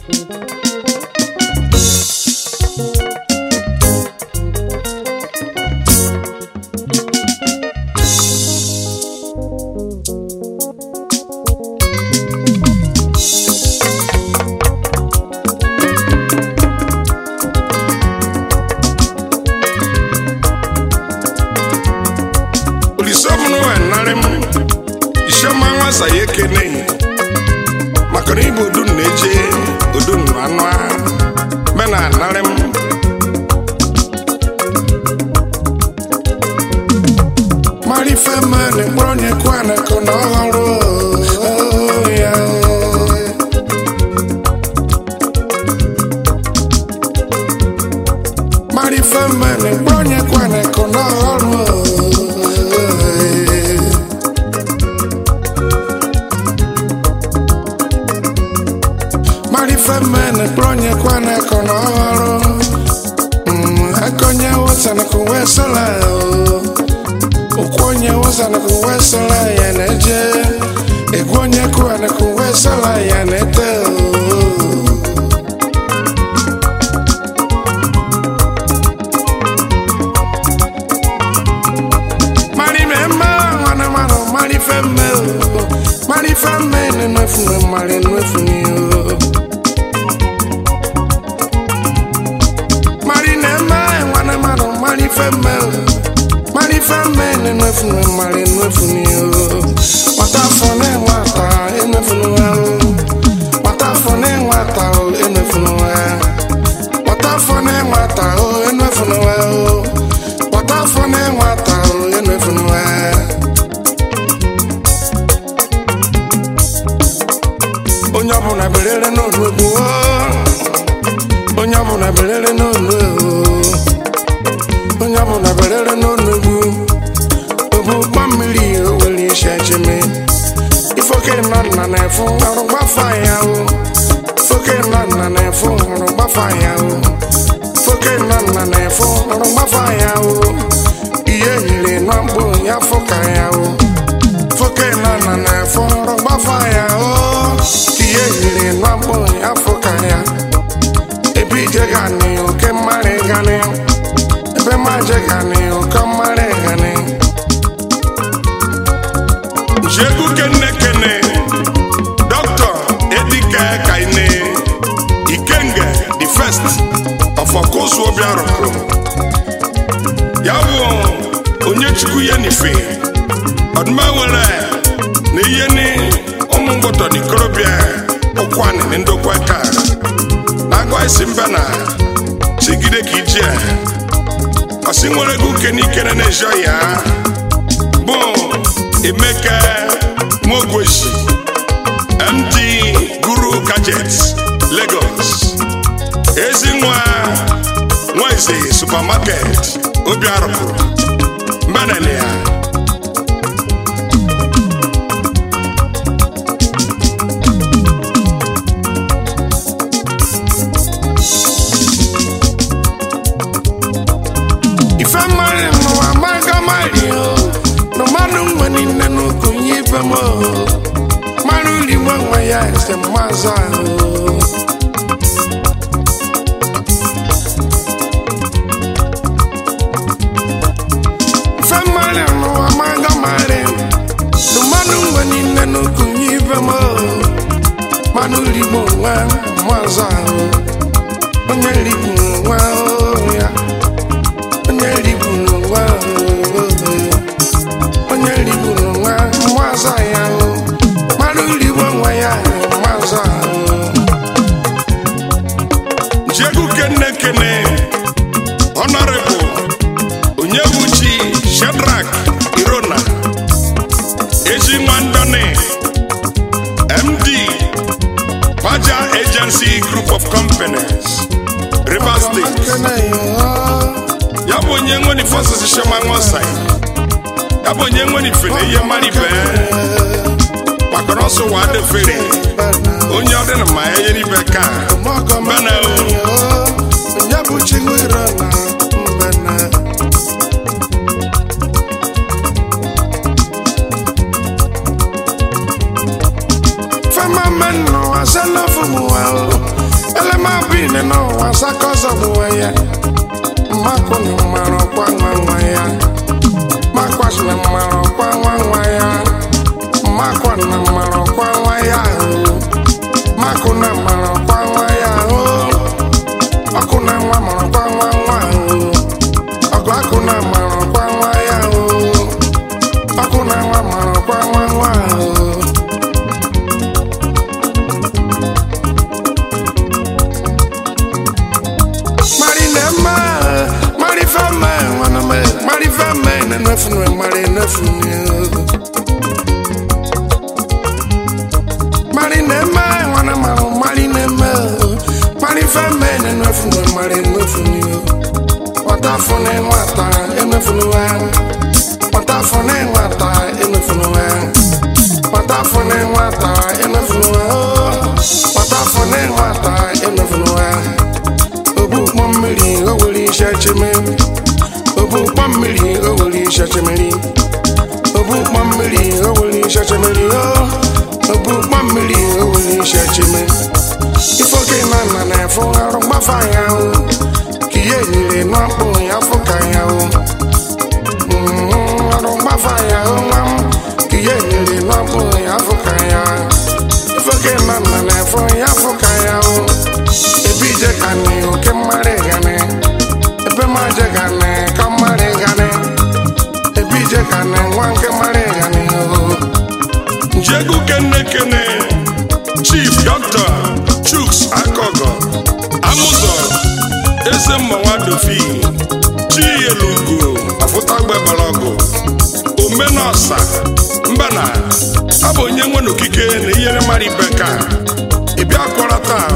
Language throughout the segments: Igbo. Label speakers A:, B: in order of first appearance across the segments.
A: olisobunu enarị m isiọma nwasa ya ekene maka na ịbụ odun na-eje odun anụ a me na anarị m marife mmadụ mkpọrọ na-ekwu anakọ na ọhụrụ oh, ya marife mmadụ mkpọrọ na-ekwu anakọ na ọhụrụ marife mmadụ mkpọrọ na-ekwu anakọ na ọhụrụ akonye wụsana ka uwe sola ụkwụ onye wụsana ka uwe sola ya na-eje egwu onye kụwana ka uwe sola ya na-ete mari memme nwana mara mari femme mari femme nenefu mari nefu ni o mari nemme nwana mara mari femme mari femme nenefu mari nefu ni o mata fone nwata enefu ni o mata fone nwata o enefu ni o mata fone nwata o enefu ni o mata fone nwata o enefu ni o onye ọbụla berere n'olu egwu o. onye ọbụla berere n'olu egwu onye ọbụla berere n'olu egwu obu ụgbọ mmiri o were isi echeme ifoke nọ nna na-efu ọrụ gbafa ya o ifoke nọ nna na-efu ọrụ gbafa ya o ifoke nọ nna na-efu ọrụ gbafa ya o ihe nyere nọ mkpụ ya fụka ya o foke nọ nna na-efu ọrụ gbafa ya o ihe nyere nọ mkpụ ya fụka ya ebe ije gani oke mmarị gani ebe maje gani oke mmarị gani jegu kene kene dr edike kaine ikenge the first of okosu obiarụkụ ya bụ onye chukwu ya n'ife ọdụma nwere na ihe ni ụmụ ngwọtọ n'ikorobịa ụkwanị na ndokwa ka na-agwa isi mba na chigide ka ije ọsị nwere ego uke n'ikere na-ejo ya bụ emeka nwogweshi md guru gadgets lagos ezinwa nweze supermarket obiarụkụ mbanene ya ife mmadụ n'ụwa maga mari o na mmadụ nwe niile n'ukwu nye ibe m o mmadụ rigbo nwe ya ese mmazụ ahụ ife mmadụ n'ụwa maga mari na mmadụ nwe niile n'ukwu nye ibe m o mmadụ rigbo nwe mmazụ ahụ onye rigbo nwe o ya onye rigburu nwa onye rigburu nwa mmazụ ya o mmadụ rigbo nwa ya mmazụ ahụ jegu kene kene honorable onyebuchi shedrak irona ezi nwandone md paja agency group of companies rivers state ya bụ onye nwere ife ọsịsị shema nwọsai ya bụ onye nwere ife na ihe mmadụ ibe maka na ọsọ wa adefere onye ọ dị na ma enye n'ibe ka mbana o onye bụ chigwere na mbana fema menụ asala fumuwa o n'ụwa sakọzọ bụ ya mmakụ na mara ọkwa nwa nwa ya makwashi na mara ọkwa nwa nwa ya mmakwa na mara ọkwa nwa ya ahụ makụ na mara ọkwa nwa ya ahụ ọkụ na nwa mara ọkwa nwa nwa ahụ ọgụ akụ na mara ọkwa nwa ya ahụ ọkụ na nwa mara ọkwa nwa nwa ahụ Marinema, Marifame, Waname, Marifame, Nenefunu, Marinefunu. Marinema, Wanama, Marinema, Marifame, Nenefunu, Marinefunu. Watafone, Wata, Enefunu, Watafone, Wata, Enefunu, Watafone, Wata, Enefunu, Watafone, Wata, Enefunu. obu ụgbọ mmiri o nwere isi echeme obu ụgbọ mmiri o nwere isi echemeri obu ụgbọ mmiri o nwere isi echemeri o obu ụgbọ mmiri o nwere isi echeme ife oke na nna na-efu arụ mgbafa ya o ka ihe nyere n'ọkpụ ya fụ ka ya o Mm, arụ mgbafa ya o nwa m ka ihe nyere n'ọkpụ ya fụ ka ya ife oke na nna na-efu ya fụ ka ya o ebe ije ka ni oke mmarị gane ebe ma je gane ka mmarị gane ebe ije ka ni nwa nke mmarị gane o
B: Njegu kene kene Chief Dr. Chuks Akogo Amụzọ Eze Mmanwa Dofi Chielugo Afụtagbe Balago Omenọsa Mbana ọ bụ onye nwe n'okike na ihere mara ibe ka ị bịa kwara taa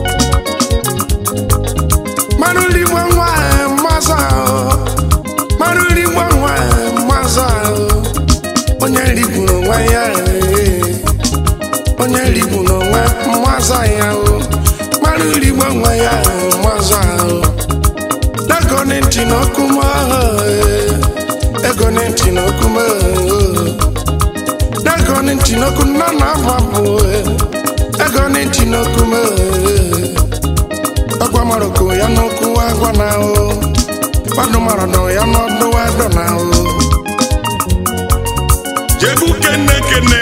A: mmanụ nri gwa nwa mmaza o mmanụ nri gwa nwa mmaza o onye nri gburu onwe ya ee. onye nri gburu onwe mmaza ya o mmanụ nri gwa nwa ya mmaza o ego ni ntị n'okwu m ee. ego ni ntị n'okwu m ee. ego ni ntị n'okwu nna na abụ abụ ee. ego ni ntị n'okwu m ee. agwa maroko ya n'okwu agwa na o mmadụ maradọ ya n'ọdụ adọ na o
B: Jegu kene kene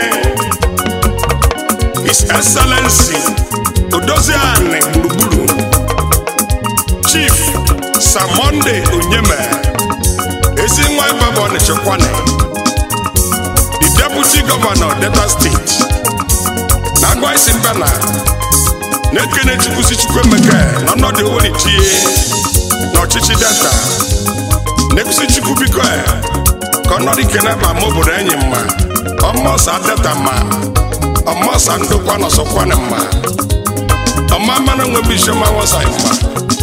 B: His Excellency Odozi Ani gburugburu Chief Sir Monday Onyeme Ezi nwa Ibaba Onitsha-Kwane The Deputy Governor Delta State na-agwa isi mbana na-ekene Chukwusi Chukwuemeka n'ọnọdụ Owerichie n'ọchịchị Delta na-ekwusi Chukwu biko e, ka ọnọdụ ikene ma ma obodo enyi mma ọmọsa Delta mma ọmọsa ndokwa nọsọkwana mma ọma mmanụ nwebe isiọma wọsa mma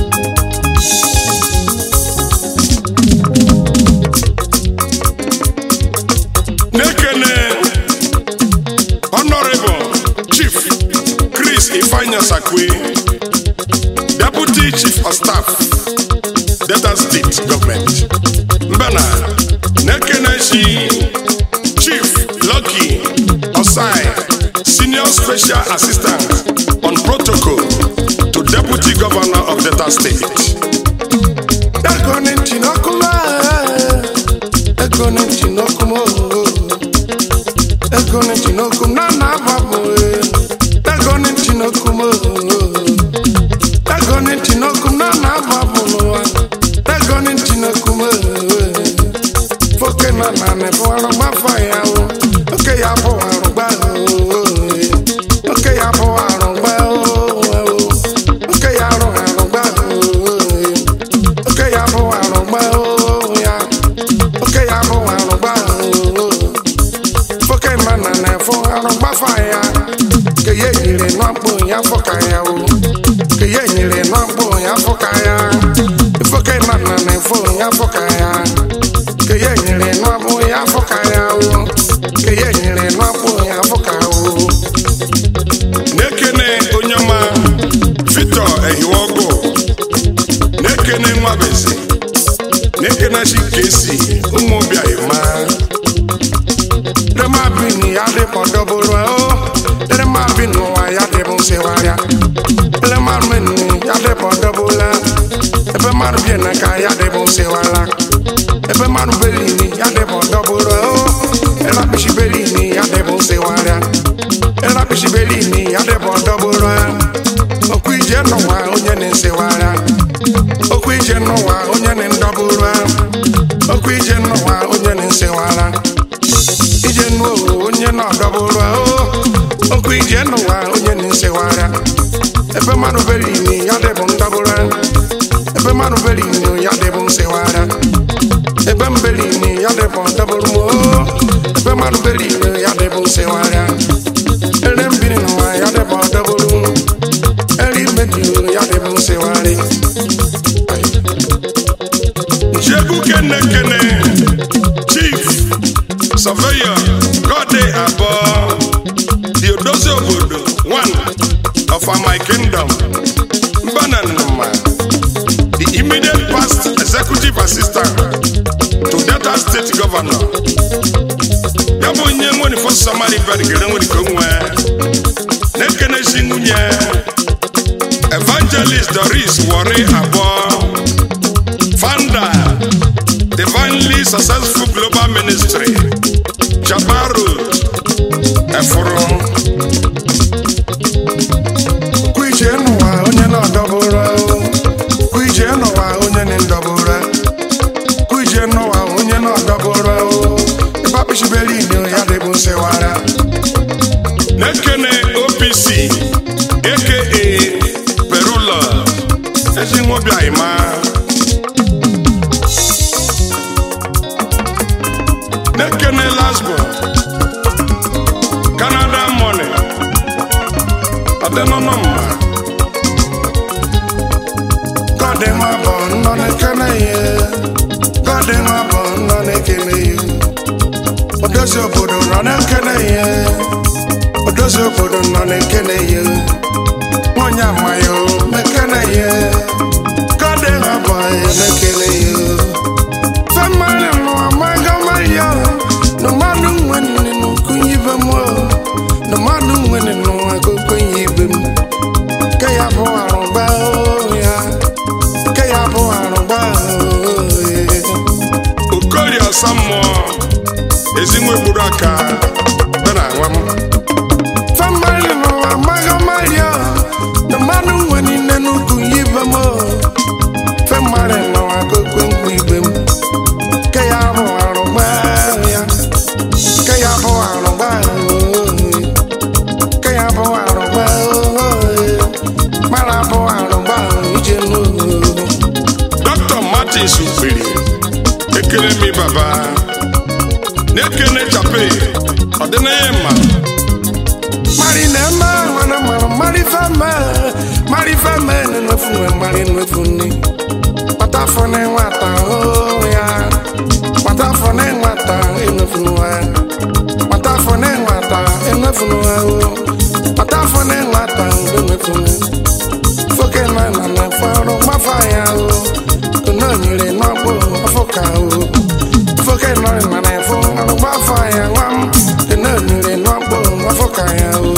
B: na-ekene Honorable Chief Chris Ifeanyi Sakwe Deputy Chief of Staff Delta State Government Mbana na-ekene shi Chief Lucky Osai Senior Special Assistant on Protocol to Deputy Governor of Delta State
A: ego ni ntị n'ọkụ m ee. ego ni ntị n'ọkụ m oo. ego ni ntị n'ọkụ m na na abụ abụ ee. ego ni ntị n'ọkụ m oo. ego ni ntị n'ọkụ m na na abụ abụ n'ụwa ego ni ntị n'ọkụ m oo. foke na na na-ebu arụgbafa ya o oke ya bụ arụgba oo. oke ya bụ arụgba oo. oke ya arụ arụgba oo. oke ya bụ arụgba oo ya oke ya bụ arụgba oo foke mana na-efụ arụgbafa ya ke ya nyere n'ọkpụ ya fụka ya o ke ya nyere n'ọkpụ ya fụka ya foke mana na-efụ ya fụka ya ke ya nyere n'ọkpụ ya fụka ya o ke ya nyere n'ọkpụ ya fụka o
B: na-ekene onye ọma Victor Ehiwogo na-ekene Nwabeze na-ekene Chikesi ụmụobia ma
A: Dema bini ya dị pọdọbụrụ o Dema bini ụwa ya dị bụ nsịwarịa Dema bini ya dị pọdọ mmadụ bie na ka ya dịbụ nsịwara ebe mmadụ belini ya dịbụ dọbụrụ ịlakpịchi belini ya dịbụ nsịwara ịlakpịchi belini ya dịbụ dọbụrụ okwu ije n'ụwa onye na-nsịwara okwu ije n'ụwa onye na-ndọbụrụ okwu ije n'ụwa onye na-nsịwara ije n'ụwa onye na-adọbụrụ okwu ije n'ụwa onye na-nsịwara ebe mmadụ belini ya dịbụ ndọbụrụ ebe mmadụ belini ya dịbụ nsịwara ebe mbelini ya dịbụ ndọbụrụ mo ebe mmadụ belini ya dịbụ nsịwara ere mbiri n'ụwa ya dịbụ ndọbụrụ eri mmebi ya dịbụ nsịwarị
B: Jebu Kene Kene, Chief Surveyor Gode Abo, the Odozi Obodo, one of my kingdom, Mbananuma, the immediate past executive assistant to Delta State Governor. Ya bụ onye nwere fọ Somali Bergere nwere ka onwe na-ekenesi nwunye Evangelist Doris Wari Abo founder divinely successful global ministry jabaru efuru
A: kwu ije n'ụwa onye na-adọbụrụ kwu ije n'ụwa onye na-ndọbụrụ kwu ije n'ụwa onye na-adọbụrụ ebe akpịchibelini ya dịbụ nsịwara
B: na-ekene opc aka perula ezinwobiaima na-ekene lasbo canada money ọdịnọnọ mma
A: gọdị nwa bụ nnọ na-ekene ya gọdị nwa bụ nnọ na-ekene ya odozi obodo nọ na-ekene ya odozi obodo nọ na-ekene ya nwanyị amayo mekene ya gọdị nwa bụ ya na-ekene ya famali nọ amaga maya na mmadụ nwere n'okunye ibe m na mmadụ nwere n'ụwa gokonye ibe m ke ya bụ arụba ya ke ya bụ arụba
B: okorie ọsa mmụọ ezinwe gburu aka dị na nwa m
A: famali nọ amaga maya na mmadụ nwere nne n'okunye ibe m famali nọ agogwe mkpu ibe m ke ya bụ arụba ya ke ya bụ arụba ke ya bụ arụba mara bụ arụba ije n'ụlọ
B: dr martins ukpiri ekele mi baba na-ekene chape ọdịnaya mma
A: mari na-eme nwana mara mari feme mari feme na-enefu nwe mari nnefu nni kpata afọ na nwata oh ya kpata afọ na nwata enefu nwa kpata afọ na nwata enefu nwa o kpata afọ na nwata enefu nwa foke na na na fọrọ mafa ya o kono nyere n'ọgbọ afọ ka o foke na na na fọ ọrụ mafa ya nwa m kono nyere n'ọgbọ afọ ka ya o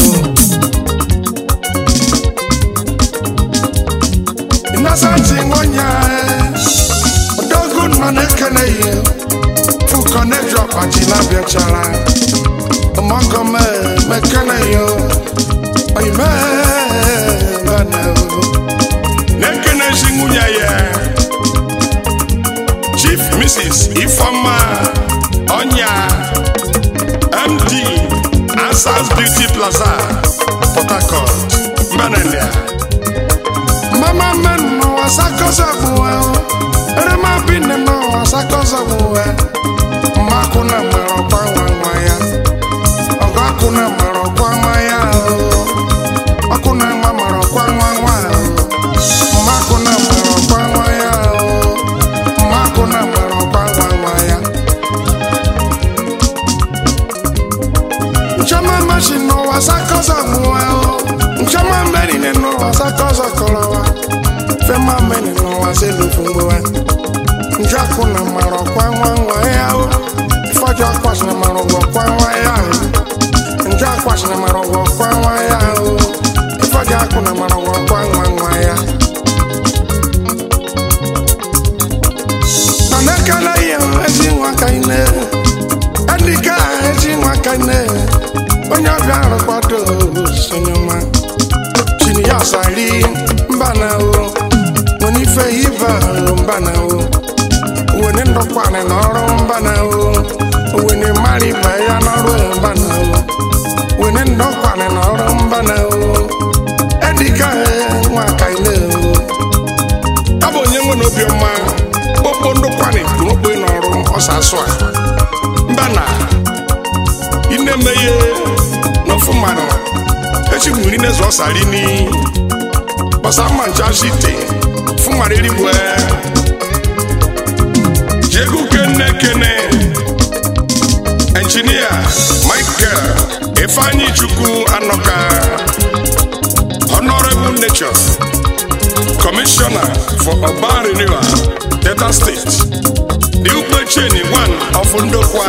A: Inasanti nwonya Odogu nọ na-ekele ihe Fukọ na-eji ọkpachi na-abịachara Ọmọgọme mekele ihe Oyime bana
B: na-ekene ezi nwunye ya chief mrs ifeoma ọnya md asas beauty plaza port harcourt mbanania
A: Mama men no asakosa buwe Ere ma bine no asakosa buwe Makuna mero kwa nwa ya Oga kuna mero kwa nwa ya Makuna nwa mero kwa nwa nwa Makuna mero kwa nwa ya Makuna mero kwa nwa nwa ya Nchama mashi no asakosa buwe Nchama mbeni ne no asakosa kolowa Fema meni no aselu fungwe Njaku na maro kwa nwa nwa ya Ifajo akwash na maro kwa nwa ya Njakwash na maro kwa nwa ya Ifajo aku na maro kwa nwa nwa ya ọsali mbana o woni ife ibe mbana o woni ndọkwanị n'ọrụ mbana o woni mmadụ ibe ya n'ọrụ mbana o woni ndọkwanị n'ọrụ mbana o edika nwa kaile o
B: ọ bụ onye nwe na obiọma okpo ndụkwani okpo n'ọrụ ọsọ asụ a mba na inemeye n'ofu mmanụ echi mmiri n'ezu ọsari ni ọsa mma ncha shite fụmara erigwe jego kene kene enjinia michael ifeanyi chukwu anọka honorable nature commissioner for urban renewal delta state the ukpecheni one of ndokwa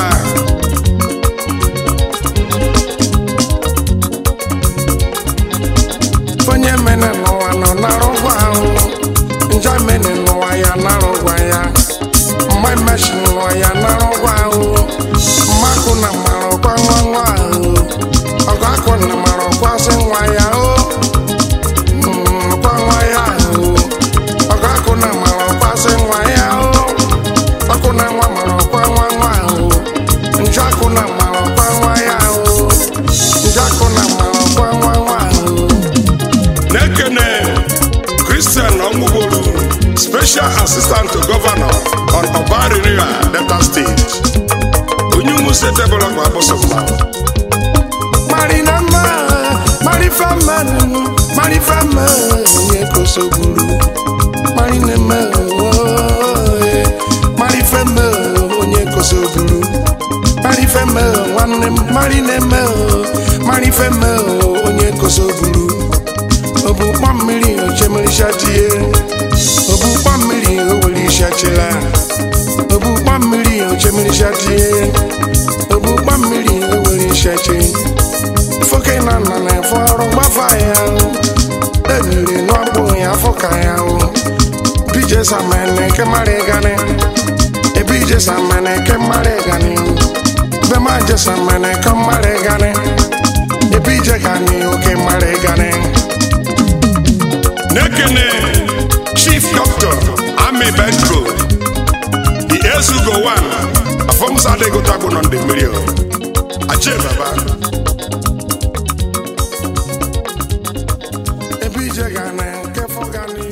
A: onye mene n'ụwa nọ n'arụgwa ahụ nja mene n'ụwa ya n'arụgwa ya mgbe meshi n'ụwa ya n'arụgwa ahụ mmakụ na mara ọkwa nwa nwa ahụ ọgụ akụ na mara ọkwa sị nwa ya o Mm, ọkwa nwa ya ahụ ọgụ akụ na mara ọkwa sị nwa ya o ọkụ na nwa mara ọkwa nwa nwa ahụ nja akụ na mara ọkwa nwa ya ahụ nja akụ na mara ọkwa nwa nwa ahụ
B: na-ekene christian ọmụgbolu special assistant to governor on urban renewal delta state onye umuse development abụsọgba
A: Marinama, Marifama, Marifama, onye kosogburu. Marinama, ooo, Marifama, onye kosogburu. Marifama, nwanne m, Marinama, Marifama, onye kosogburu. Obukpa mmiri ochemirichatie, obukpa mmiri owelichachila. Obukpa mmiri ochemirichatie, obukpa mmiri owelichachi. Foke na nna na-efe ọrụ gbafa ya ebiri n'ọgbụ ya fụka ya o bije samene ke mara gani ebije samene ke mara gani bema je samene ke mara gani ebije gani oke mara gani
B: na-ekene chief doctor ami benko the ezugo one afọmsa adịgụtagbo nọ ndị mmiri o achie baba
A: ebije gani ke fọ gani